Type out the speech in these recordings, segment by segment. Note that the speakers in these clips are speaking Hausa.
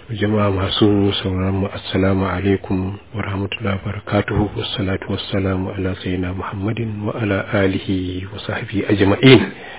jama'a masu sauraron mu assalamu alaikum wa rahmatullahi wa barakatuhu wassalatu wassalamu ala sayyidina muhammadin wa ala alihi wa sahbihi ajma'in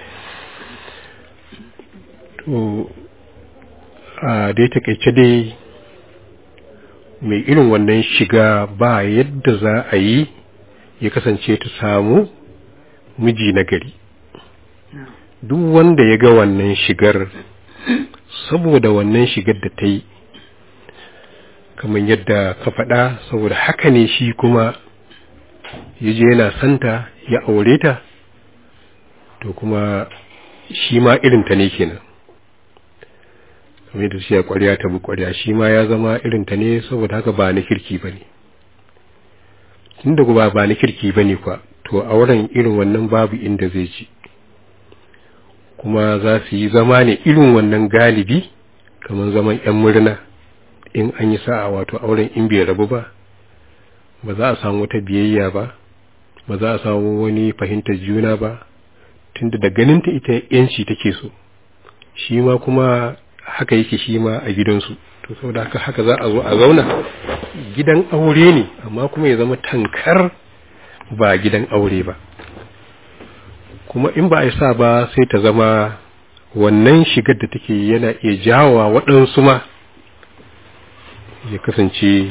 to a dai takeice dai mai irin wannan shiga ba yadda za a yi ya kasance ta samu miji na gari duk wanda ya ga wannan shigar saboda wannan shigar da ta yi kamar yadda ka faɗa saboda haka ne shi kuma ya je yana santa ya aure ta to kuma shi ma irinta ne kenan kamar yadda shi ya ƙwarya ta bi ƙwarya shi ma ya zama irinta ne saboda haka ba na kirki ba ne tunda ba ba na kirki ba ne kwa to auren irin wannan babu inda zai ci kuma za su yi zama ne irin wannan galibi kamar zaman 'yan murna in an yi sa'a wato auren in bai rabu ba ba za a samu wata biyayya ba ba za a samu wani fahimtar juna ba tunda da ganinta ita yanci take so shi ma kuma haka yake shi ma a gidansu to saboda haka haka za a zo a zauna gidan aure ne amma kuma ya zama tankar ba gidan aure ba kuma in ba a sa ba sai ta zama wannan shigar da take yana iya jawa waɗansu ma ya kasance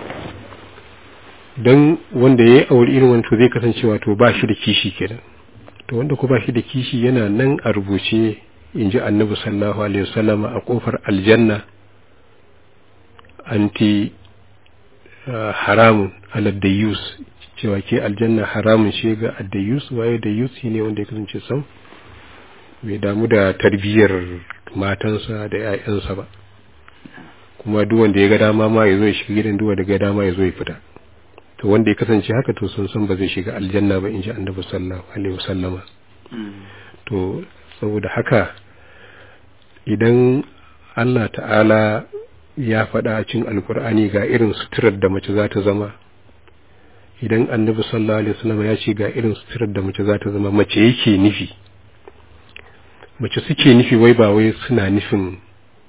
don wanda ya yi aure irin wani to zai kasance wato ba shi da kishi kenan to wanda ko ba shi da kishi yana nan a rubuce in ji annabi sallallahu alaihi wasallam a kofar aljanna anti haramun aladdayus cewa ke aljanna haramun shi ga addayus waye da yus ne wanda ya kasance sam bai damu da tarbiyyar matansa da 'ya'yansa ba kuma duk wanda ya ga dama ma ya zo ya shiga gidan duk wanda ga dama ya zo ya fita to wanda ya kasance haka to sun san ba zai shiga aljanna ba in ji annabi sallallahu alaihi wasallama to saboda haka idan Allah ta'ala ya faɗa a cikin alkur'ani ga irin suturar da mace za ta zama idan annabi sallallahu alaihi wasallam ya ce ga irin suturar da mace za ta zama mace yake nufi mace suke nufi wai ba wai suna nufin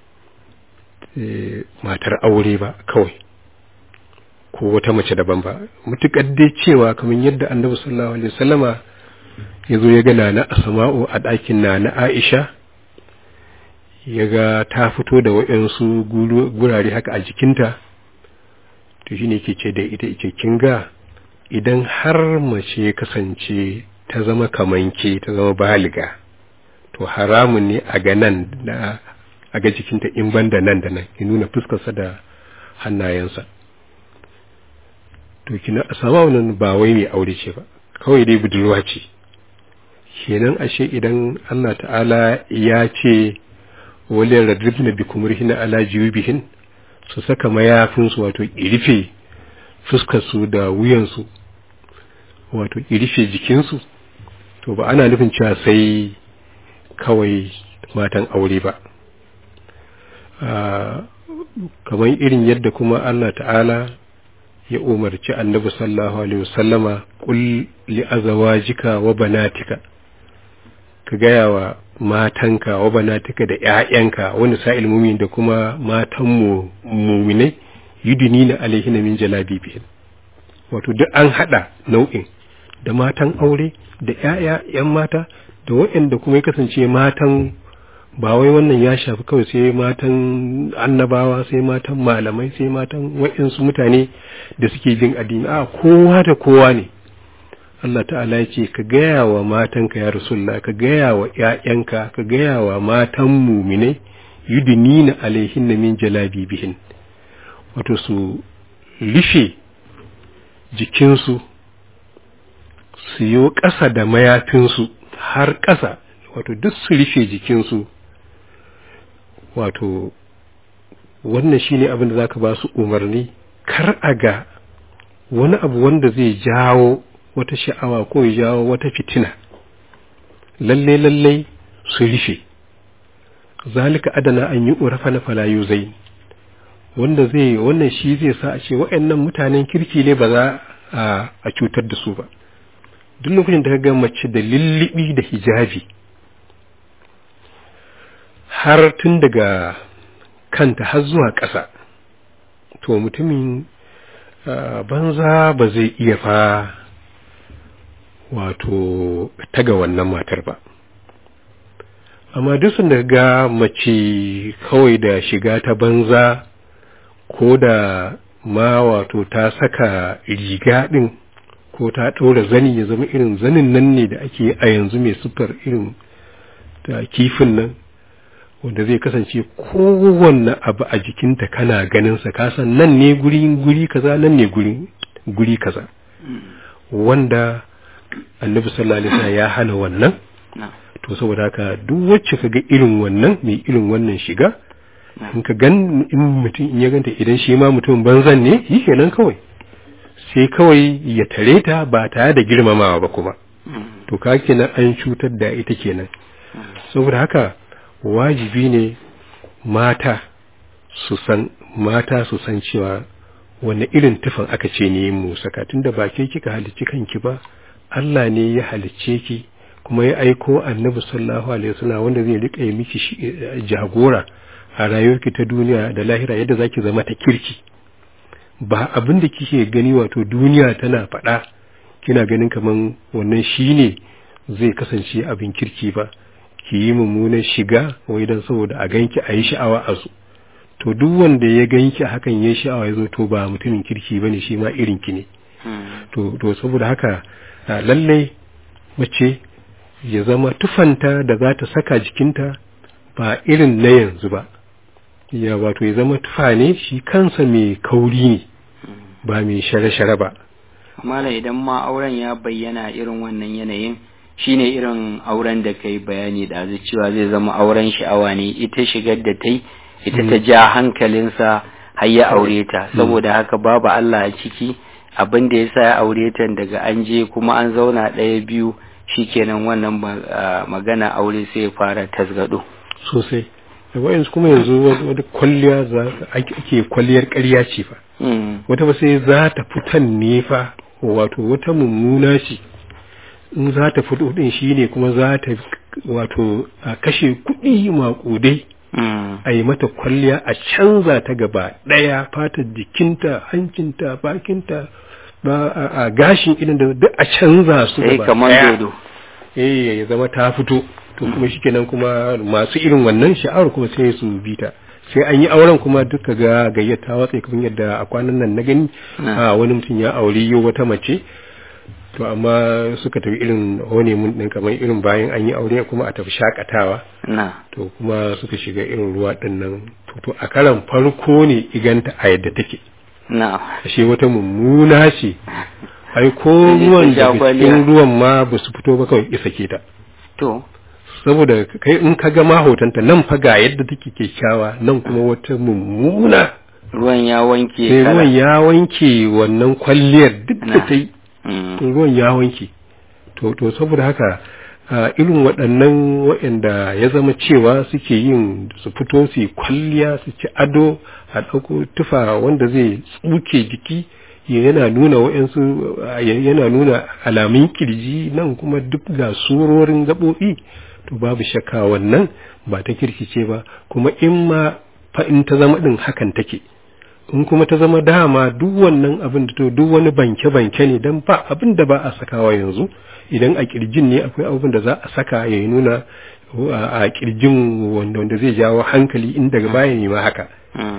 matar aure ba kawai ko wata mace daban ba mutukar dai cewa kamar yadda annabi sallallahu alaihi wasallama ya zo ya ga nana asma'u a ɗakin nana aisha ya ga ta fito da waɗansu gurare haka a jikinta to shine ke ce da ita ike kin ga idan har mace ya kasance ta zama kamanke ta zama baliga to haramun ne a ga nan da a ga jikinta in ban da nan da nan ya nuna fuskarsa da hannayensa to kina a sama wannan ba wai mai aure ce ba kawai dai budurwa ce kenan ashe idan Allah ta'ala ya ce waliyar radribna bi kumurhina ala jibihin su saka mayafinsu wato irife fuskarsu da wuyansu wato irife jikinsu to ba ana nufin cewa sai kawai matan aure ba kamar irin yadda kuma Allah ta'ala ya umarci annabi sallallahu alaihi wasallama qul li azwajika wa banatika ka gaya wa matanka wa banatika da ƴaƴanka wani sa'il mumin da kuma matan mu muminai yudunina alaihina min jalabibihin wato duk an hada nau'in da matan aure da ƴaƴa ƴan mata da waɗanda kuma ya kasance matan ba wai wannan ya shafi kawai sai matan annabawa sai matan malamai sai matan waɗansu mutane da suke bin addini a kowa da kowa ne Allah ta'ala ya ce ka gaya wa matanka ya rasulullah ka gaya wa ƴaƴanka ka gaya wa matan muminai yudnina alaihinna min jalabibihin wato su rufe jikinsu su yi ƙasa da mayafinsu har ƙasa wato duk su rufe jikinsu wato wannan shine abin da zaka ba su umarni kar a ga wani abu wanda zai jawo wata sha'awa ko ya jawo wata fitina lalle lalle su rufe zalika adana an yi urafa na falayu zai wanda zai wannan shi zai sa a ce waɗannan mutanen kirki ne ba za a cutar da su ba duk lokacin da ka ga mace da lullubi da hijabi har tun daga kanta har zuwa ƙasa to mutumin banza ba zai iya fa wato taga wannan matar ba amma duk sun ga mace kawai da shiga ta banza ko da ma wato ta saka riga ɗin ko ta ɗaura zani ya zama irin zanin nan ne da ake a yanzu mai siffar irin ta kifin nan wanda zai kasance kowanne abu a jikinta kana ganinsa kasan nan ne guri guri kaza nan ne guri guri kaza wanda annabi sallallahu alaihi wasallam ya hana wannan to saboda haka duk wacce ka ga irin wannan mai irin wannan shiga in ka gan in mutum in ya ganta idan shi ma mutum banzan ne yi kenan kawai sai kawai ya tare ta ba tare da girmamawa ba kuma to ka kenan an cutar da ita kenan saboda haka wajibi ne mata su san mata su san cewa wanne irin tufan aka ce ne mu saka tunda ba ke kika halicci kanki ba Allah ne ya halicce ki kuma ya aiko annabi sallallahu alaihi wasallam wanda zai rika yi miki jagora a rayuwarki ta duniya da lahira yadda zaki zama ta kirki ba abin da kike gani wato duniya tana faɗa kina ganin kaman wannan shine zai kasance abin kirki ba ki yi mummunan shiga wai dan saboda a ganki a yi sha'awa a su to duk wanda ya ganki hakan ya sha'awa ya zo to ba mutumin kirki bane shi ma irin ki ne to to saboda haka lallai mace ya zama tufanta da za ta saka jikinta ba irin na yanzu ba ya wato ya zama tufa ne shi kansa mai kauri ne ba mai share-share ba mala idan ma auren ya bayyana irin wannan yanayin shine irin auren da kai bayani da cewa zai zama auren sha'awa ne ita shigar da ta ita ta ja hankalinsa har ya aure ta saboda haka babu Allah a ciki abin da ya sa ya aure ta daga an je kuma an zauna ɗaya biyu shikenan wannan magana aure sai ya fara tasgado sosai da wayansu kuma yanzu wata kwalliya za ake kwalliyar ƙarya ce fa wata ba sai za ta fitan ne fa wato wata mummuna ce in za ta fito din shine kuma za ta wato a kashe kuɗi maƙudai a yi mata kwalliya a canza ta gaba ɗaya fatar jikinta hancinta bakinta ba a gashin idan da duk a canza su gaba kamar dodo eh ya zama ta fito to kuma shikenan kuma masu irin wannan sha'awar kuma sai su bi ta sai an yi auren kuma duka ga gayyata watsa kamar yadda a kwanan nan na gani a wani mutum ya aure yau wata mace to amma suka tafi irin honeymoon din kamar irin bayan an yi aure kuma a tafi shakatawa to kuma suka shiga irin ruwa din nan to a karan farko ne iganta a yadda take ashe wata mummuna ce ai ko ruwan da cikin ruwan ma ba su fito ba kawai isa ke ta to saboda kai in ka ga mahotanta nan fa ga yadda take kyakkyawa nan kuma wata mummuna ruwan ya wanke sai ruwan ya wanke wannan kwalliyar duk da ta yi ruwan ya wanke to to saboda haka irin waɗannan waɗanda ya zama cewa suke yin su fito su kwalliya su ci ado a ɗauko tufa wanda zai tsuke jiki yana nuna waɗansu yana nuna alamun kirji nan kuma duk ga surorin gaɓoɓi to babu shakka wannan ba ta kirkice ba kuma in ma fa in ta zama ɗin hakan take in kuma ta zama dama duk wannan abin da to duk wani banke-banke ne don ba abin da ba a sakawa yanzu idan a kirjin ne akwai abin da za a saka ya nuna a kirjin wanda wanda zai jawo hankali in daga baya ne ma haka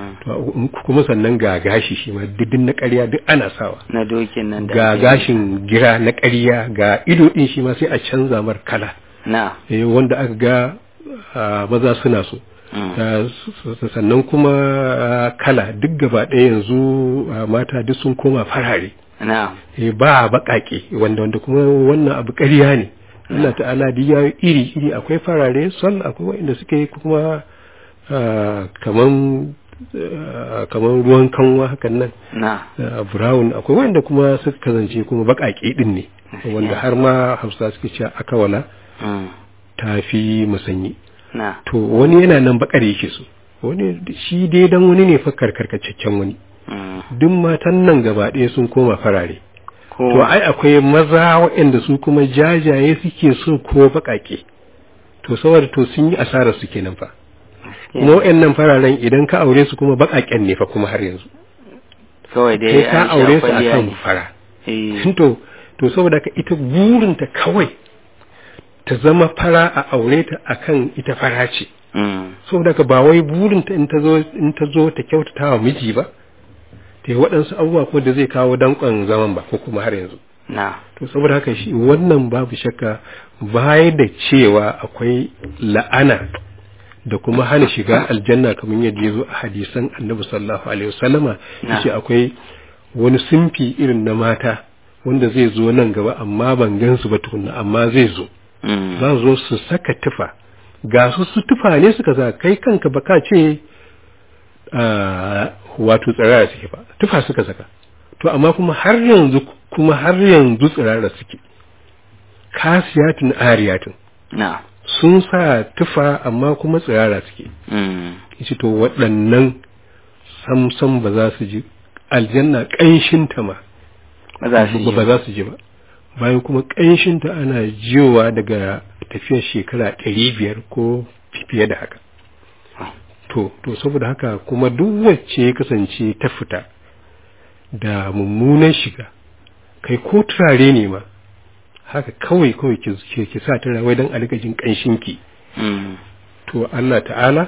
kuma sannan ga gashi shi ma duk na ƙarya duk ana sawa na dokin nan da ga gashin gira na ƙarya ga ido din shi ma sai a canza mar kala na wanda aka ga maza suna so sannan kuma kala duk gaba ɗaya yanzu mata duk sun koma farare ba baƙaƙe wanda wanda kuma wannan abu ƙarya ne Allah ta'ala da ya iri iri akwai farare sol akwai wanda suke kuma kaman kaman ruwan kanwa hakan nan brown akwai wanda kuma suka kazance kuma baƙaƙe din ne wanda har ma hausa suke cewa akawala ta fi musanyi to wani yana nan bakar yake so wani shi dai dan wani ne fa karkarkacaccen wani duk matan nan gaba ɗaya sun koma farare to ai akwai maza waɗanda su kuma jajaye suke so ko baƙaƙe to saboda to sun yi asarar su kenan fa kuma waɗannan fararen idan ka aure su kuma baƙaƙen ne fa kuma har yanzu kawai dai sai ka an sha aure su kwalliya akan ne. fara Eh, to to saboda ka ita burinta kawai ta zama fara a aure ta akan ita fara ce mm, saboda ka ba wai burinta in ta zo in ta zo ta kyautata wa miji ba ta yi waɗansu abubuwa ko da zai kawo danƙon zaman ba ko kuma har yanzu na to saboda haka shi wannan babu shakka baya da cewa akwai la'ana da kuma hana shiga aljanna kamar yadda ya zo a hadisan annabi sallallahu alaihi wasallama Na. yace akwai wani simfi irin na mata wanda zai zo nan gaba amma ban gansu ba tukunna amma zai zo mm, za su zo su saka tufa ga su su tufa ne suka sa kai kanka ba ka ce ah, wato tsirara suke ba tufa suka saka to amma kuma har yanzu kuma har yanzu tsirara suke kasiyatun ariyatun na sun sa tufa amma kuma tsirara suke mm, yace to waɗannan samsam ba za su ji aljanna ƙanshinta ma ba za su ba yi za su ji ba bayan kuma ƙanshinta ana jiyowa daga tafiyar shekara ɗari biyar ko fiye da haka to to saboda haka kuma duk wacce ya kasance ta fita da mummunan shiga kai ko turare ne ma haka kawai kawai ki ki- ki sa turare wai don a rika jin ƙanshinki mm, to Allah ta'ala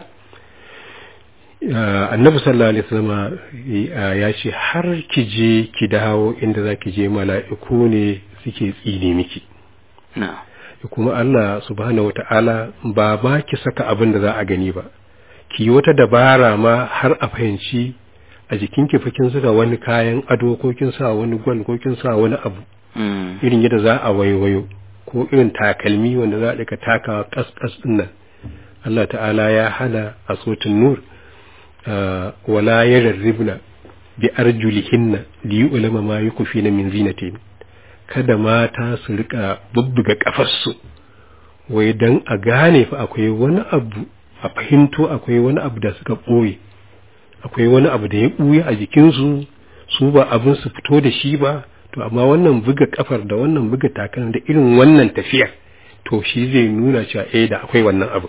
ah, annabi sallallahu alaihi wasallam ah, ya ce har ki je ki dawo inda za ki je mala'iku ne suke tsine miki na kuma Allah subhanahu wata'ala ba ba ki saka abin da za a gani ba ki yi wata dabara ma har a fahimci a jikinki fa kin saka wani kayan ado ko kin sa wani gwal ko kin sa wani abu mm, irin yadda za a waiwayo ko irin takalmi wanda za a ɗaga takawa ƙasƙas ɗin nan Allah ta'ala ya hana a sotin nur ah, wala ya rarribna bi arjulihinna li yu'lama ma yukfina min zinatin kada mata su rika bubbuga kafarsu wai dan a gane fa akwai wani abu a fahimto akwai wani abu da suka ɓoye akwai wani abu da ya ɓuya a jikinsu su ba abin su fito da shi ba to amma wannan buga kafar da wannan buga takan da irin wannan tafiyar to shi zai nuna cewa eh da akwai wannan abu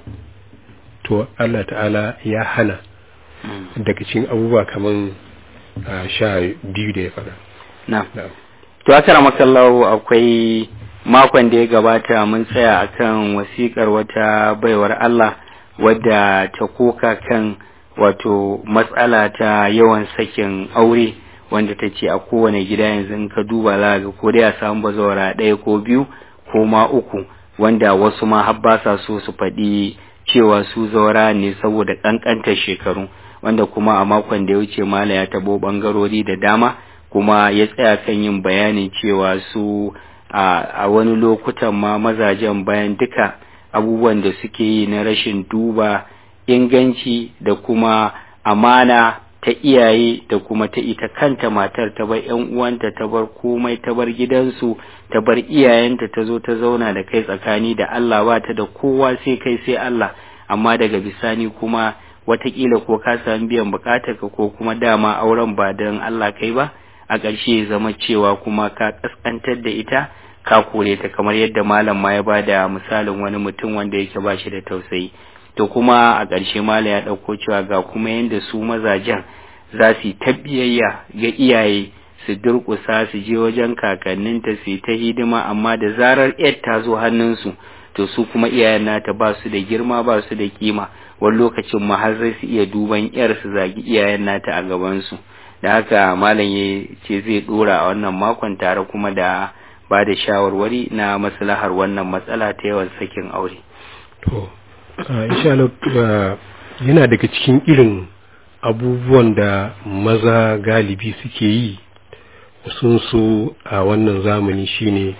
to Allah ta'ala ya hana mm, daga cikin abubuwa kaman ah, sha biyu da ya faɗa na na'am To akara makallahu akwai makon da ya gabata mun tsaya akan wasikar wata baiwar Allah wadda ta koka kan wato matsala ta yawan sakin aure wanda ta ce a kowane gida yanzu in ka duba za ga ko dai a samu bazawara ɗaya ko biyu ko ma uku wanda wasu ma har ba sa so su faɗi cewa su zaura ne saboda ƙanƙantar shekaru wanda kuma a makon da ya wuce mala ya tabo ɓangarori da dama kuma ya tsaya kan yin bayanin cewa su a wani lokutan ma mazajen bayan duka abubuwan da suke yi na rashin duba inganci da kuma amana ta iyaye da kuma ta ita kanta matar ta bar yan uwanta ta bar komai ta bar gidansu ta bar iyayenta ta zo ta zauna da kai tsakani da Allah ba ta da kowa sai kai sai Allah amma daga bisani kuma watakila ko ka sami biyan bukatarka ko kuma dama auren ba don Allah kai ba a ƙarshe zama cewa kuma ka ƙasƙantar da ita ka kore ta kamar yadda malam ma ya ba da misalin wani mutum wanda yake ba shi da tausayi to kuma a ƙarshe malam ya ɗauko cewa ga kuma yadda su mazajen za su yi ta biyayya ga iyaye su durƙusa su je wajen kakanninta su yi ta hidima amma da zarar yar ta zo hannunsu to su kuma iyayen nata ba su da girma ba su da kima wani lokacin ma har zai su iya duban yar su zagi iyayen nata a gabansu da haka malam ya ce zai dora a wannan makon tare kuma da ba da shawarwari na maslahar wannan matsala ta yawan sakin aure to insha Allah yana daga cikin irin abubuwan da maza galibi suke yi sun so a wannan zamani shine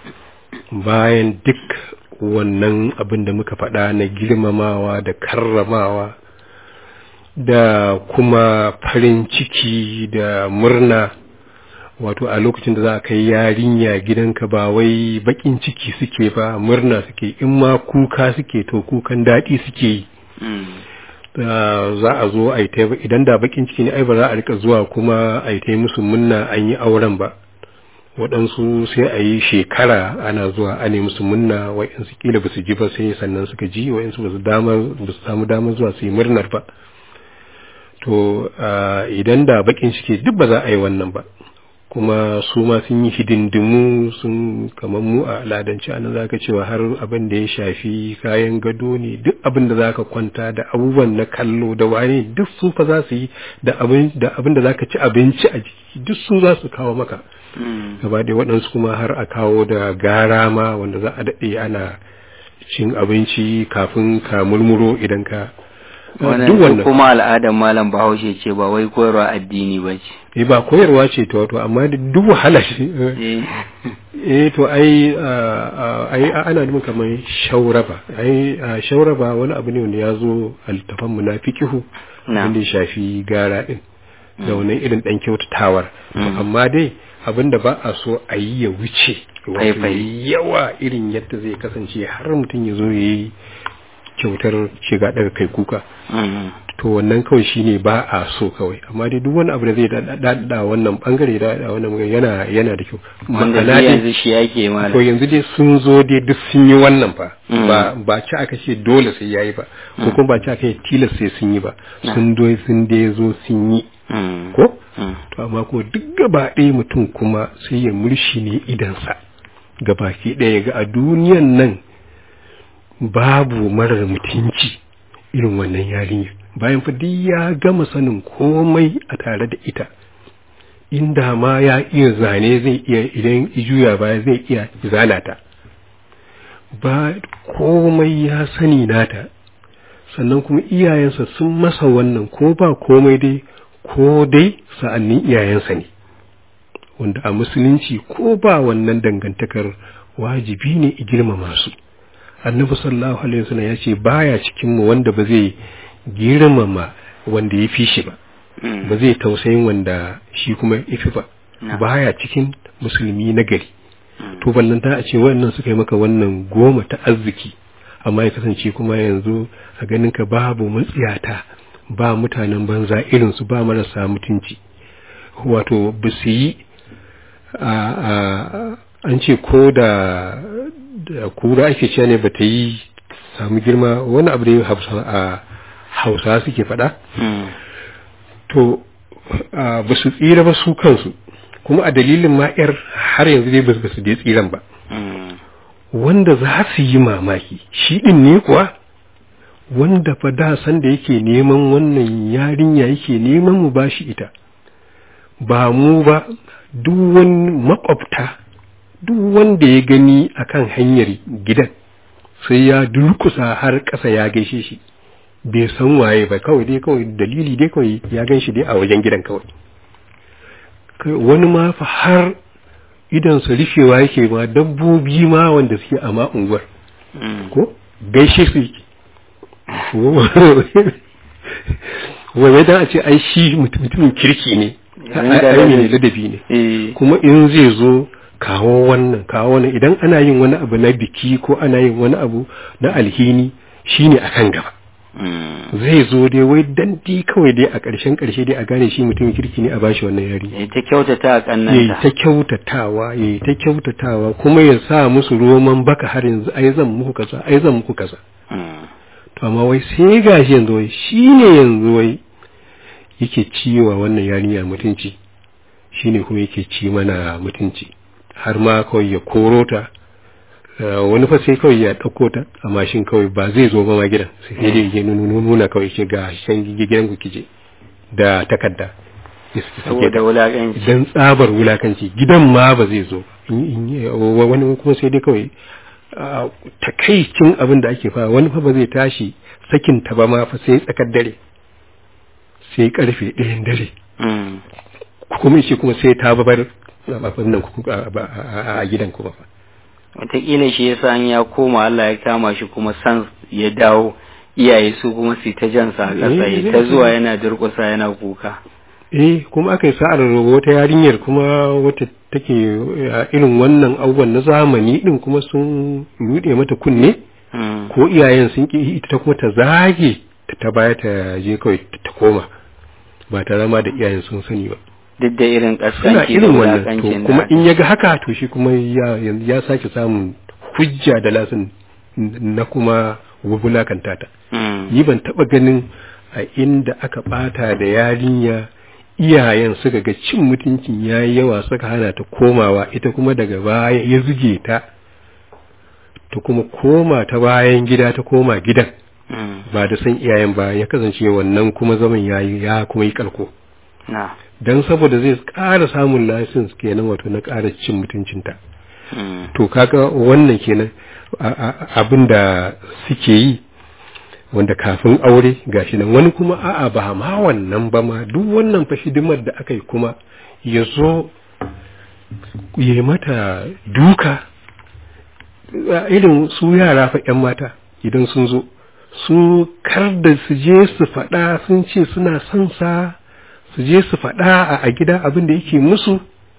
bayan duk wannan abin da muka faɗa na girmamawa da karramawa da kuma farin ciki da murna wato a lokacin da za a kai yarinya gidanka ba wai bakin ciki suke ba murna suke in ma kuka suke to kukan daɗi suke yi za a zo a yi idan da bakin ciki ne ai ba za a rika zuwa kuma a yi musu munna an yi auren ba waɗansu sai a yi shekara ana zuwa a musu munna wa'insu kila ba su ji ba sai sannan suka ji wa'insu ba su samu damar zuwa su yi murnar ba to idan da bakin ciki duk ba za a yi wannan ba kuma su ma sun yi hidindimu sun kamar mu a al'adance anan za ka cewa har abin da ya shafi kayan gado ne duk abin da za ka kwanta da abubuwan na kallo da wane duk su fa za su yi da abin da za ka ci abinci a jiki duk su za su kawo maka gaba da waɗansu kuma har a kawo da gara ma wanda za a daɗe ana cin abinci kafin ka murmuro idan ka wannan kuma al'adar malam bahaushe ce ba wai koyarwa addini ba ce eh ba koyarwa ce to wato amma duk wahala ce eh to ai ai ana nufin kamar shauraba ai shauraba wani abu ne wanda ya zo a littafan mu na fiqihu wanda ya shafi gara din da wannan irin dan kyautatawar amma dai abin da ba a so a yi ya wuce yawa irin yadda zai kasance har mutum ya zo ya yi kyautar shiga daga kai kuka to wannan kawai shine ba a so kawai amma dai duk wani abu da zai dada wannan bangare da dada wannan yana yana da kyau wanda yanzu shi yake malam to yanzu dai sun zo dai duk sun yi wannan fa ba ba ci aka ce dole sai yayi ba ko kuma ba ci aka yi tilas sai sun yi ba sun do sun dai zo sun yi ko to amma ko duk gaba ɗaya mutum kuma sai ya murshi ne idansa gabaki ɗaya ga a duniyan nan babu marar mutunci irin wannan yarinyar bayan fa duk ya gama sanin komai a tare da ita inda ma ya iya zane zai iya idan juya baya zai iya zalata ba komai ya sani nata sannan kuma iyayensa sun masa wannan ko ba komai dai ko dai sa'annin iyayensa ne wanda a musulunci ko ba wannan dangantakar wajibi ne girmama su annabi sallallahu alaihi wasallam ya ce baya cikin mu wanda ba zai girmama wanda ya fi shi ba ba zai tausayin wanda shi kuma ya fi ba baya cikin musulmi na gari to ballan ta a ce wannan suka yi maka wannan goma ta arziki amma ya kasance kuma yanzu a ganin ka babu matsiyata ba mutanen banza irin su ba marasa mutunci wato ba su yi an ce ko da da kura ake cewa ne bata yi samu girma wani abu da ya a hausa suke faɗa to ba su tsira ba su kansu kuma a dalilin ma'yar har yanzu dai ba su dai tsiran ba wanda za su yi mamaki shi ɗin ne kuwa wanda fa da san da yake neman wannan yarinya yake neman mu bashi ita ba mu ba duk wani makwabta duk wanda ya gani akan hanyar gidan sai ya durkusa har ƙasa ya gaishe shi bai san waye ba kawai dai kawai dalili dai kawai ya gan shi dai a wajen gidan kawai wani ma fa har idansa rufewa yake ma dabbobi ma wanda suke a ma unguwar ko gaishe su yake wai dan a ce ai shi mutumin kirki ne ai ne ladabi ne kuma in zai zo kawo wannan kawo wannan idan ana yin wani abu na biki ko ana yin wani abu na alhini shine akan gaba zai zo dai wai dan di kawai dai a ƙarshen ƙarshe dai a gane shi mutumin kirki ne a bashi wannan yari ya ta kyautata a kannanta ya ta kyautatawa ya ta kyautatawa kuma ya sa musu roman baka har yanzu ai zan muku kaza ai zan muku kaza to amma wai sai gashi yanzu wai shine yanzu wai yake ciwa wannan yarinya mutunci shine kuma yake ci mana mutunci har ma kawai ya koro ta wani fa sai kawai ya ɗauko ta a mashin kawai ba zai zo ba ma gidan sai dai ya nuna kawai ce ga shan gidan ku kije da takarda saboda wulakanci dan tsabar wulakanci gidan ma ba zai zo wani kuma sai dai kawai takaicin abin da ake fa wani fa ba zai tashi sakin ta ba ma fa sai tsakar dare sai karfe ɗayan dare kuma shi kuma sai ta babar nan a gidan kuma fa wataƙila shi yasa an ya koma Allah ya kama shi kuma san ya dawo iyaye su kuma su ta jansa a ƙasa ya ta zuwa yana durƙusa yana kuka eh kuma aka yi sa'ar wata yarinyar kuma wata take irin wannan abubuwan na zamani din kuma sun rude mata kunne ko iyayen sun ki ita kuma ta zage ta ta baya ta je kawai ta koma ba tare ma da iyayen sun sani ba duk da irin suna kaskanci da irin wannan to wulakancin kuma da in ya ga haka to shi kuma ya ya sake samun hujja da lasin na kuma wulakanta ta Mm. ni ban taba ganin a inda aka bata da yarinya iyayen suka ga cin mutuncin yayi yawa suka hana ta komawa ita kuma daga baya ya zuge ta ta kuma koma ta bayan gida ta koma gidan Mm. ba da san iyayen ba ya kasance wannan kuma zaman yayi ya kuma yi karko na dan saboda zai ƙara samun license kenan wato na ƙara cin mutuncinta Mm. to kaga wannan kenan a- a- abin da suke yi wanda kafin aure gashi nan wani kuma a'a ba ma wannan ba ma duk wannan fa hidimar da aka yi kuma ya zo ya yi mata duka a irin su yara fa 'yan mata idan sun zo su kar da su je su faɗa sun ce suna son sa su je su faɗa a- a gida abin da yake musu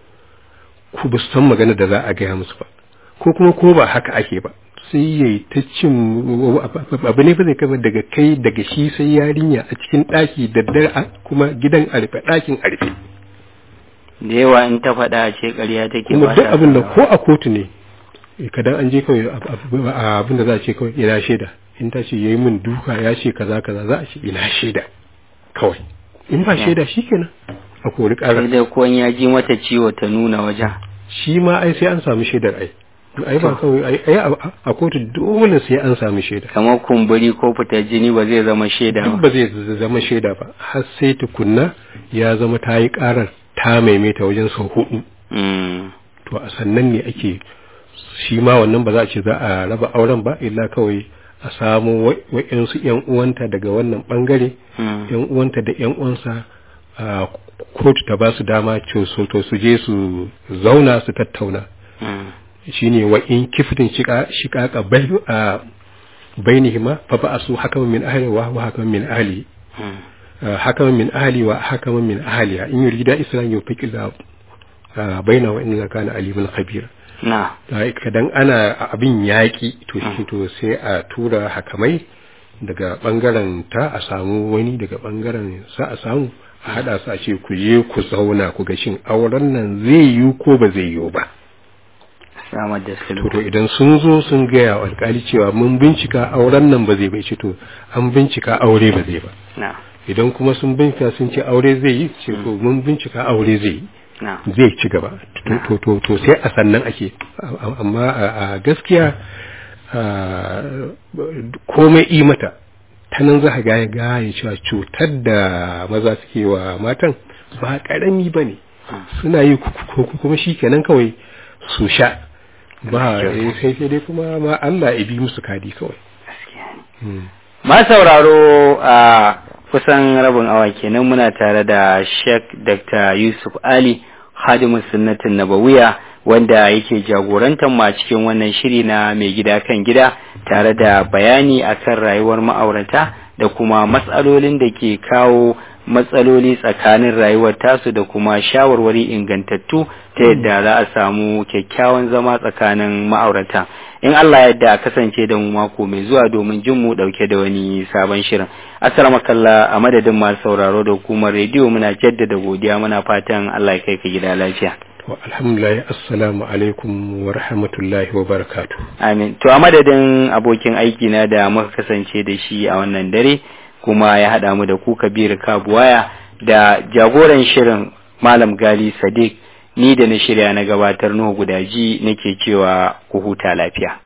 ku ba su san magana da za a gaya musu ba ko kuma ko ba haka ake ba sai ya yi ta cin abu ne ba zai kama daga kai daga shi sai yarinya a cikin ɗaki da dare a- kuma gidan a rufe ɗakin a rufe da yawa in ta faɗa a ce ƙarya take kuma ba duk ta abin da faɗa. ko a kotu ne kadan an je kawai ab- ab- abin da za a ce kawai ina shaida in ta ce yayi min duka ya ce kaza kaza za a ce ina shaida kawai in ba Yeah. shaida shikenan a kori sai ƙarar dai ko in ya ji mata ciwo ta nuna wajen shi ma ai sai an samu shaidar ai ai ba kawai ai ai a- a kotu dole sai an samu shaida kamar kumburi ko fitar jini ba zai zama shaida duk ba ba zai z- zama shaida ba har sai tukunna ya zama ta yi ƙarar ta maimaita wajen sau hudu Mm. to a sannan ne ake shi ma wannan ba za a ce za a raba auren ba illa kawai a samu wa- wa'yansu yan uwanta daga wannan bangare Mm. yan uwanta da yan uwansa a kotu ta ba su dama ce su to su je su zauna su tattauna Mm. shine wa in kiftin shika shiqaqa bai a bainihima fa ba'asu hakaman min ahli wa huwa hakaman min ahli Mm. آه، حكما من أهلي وحكما من أهلها إن يريد إسلام يوفق الله آه، بينه وإن كان عليما خبيرا na kadan ana abin yaƙi to shi to sai a tura hakamai daga bangaren ta a samu wani daga bangaren sa a samu a hada su a ce ku je ku zauna ku ga shin auren nan zai yi ko ba zai yi ba samar da to sulhu to idan sun zo sun gaya wa alkali cewa mun bincika auren nan ba zai bai ce to an bincika aure ba zai ba na idan kuma sun bincika sun ce aure zai yi ce to mun bincika aure zai yi na zai ci gaba To- to to to sai a sannan ake A- amma a a gaskiya a, komai yi mata ta nan za ka gaya gaya cewa cutar da maza suke wa matan ba karami ba ne suna yi ku- ku- ku- kuma shi kenan kawai su sha ba eh, sai sai dai kuma ma Allah ya bi musu kadi kawai gaskiya ne Hmm. Ma sauraro a kusan rabin awa kenan muna tare da Sheikh Dr. Yusuf Ali Hadimu Sunnatin Nabawiya wanda yake jagorantar ma cikin wannan shiri na mai gida kan gida tare da bayani akan rayuwar ma'aurata da kuma matsalolin da ke kawo matsaloli tsakanin rayuwar tasu da kuma shawarwari ingantattu ta yadda za a samu kyakkyawan zama tsakanin ma'aurata in Allah yadda a kasance da mu mako mai zuwa domin jin mu dauke da wani sabon shirin assalamu kalla a madadin masu sauraro da hukumar rediyo muna jaddada godiya muna fatan Allah ya kai ka gida lafiya To, alhamdulillah assalamu alaikum wa rahmatullahi wa barakatuh amin to a madadin abokin aiki na da muka kasance da shi a wannan dare kuma ya haɗa mu da ku Kabir Kabuwaya da jagoran shirin Malam Gali Sadiq ni da na shirya na gabatar Nuhu Gudaji nake cewa ku huta lafiya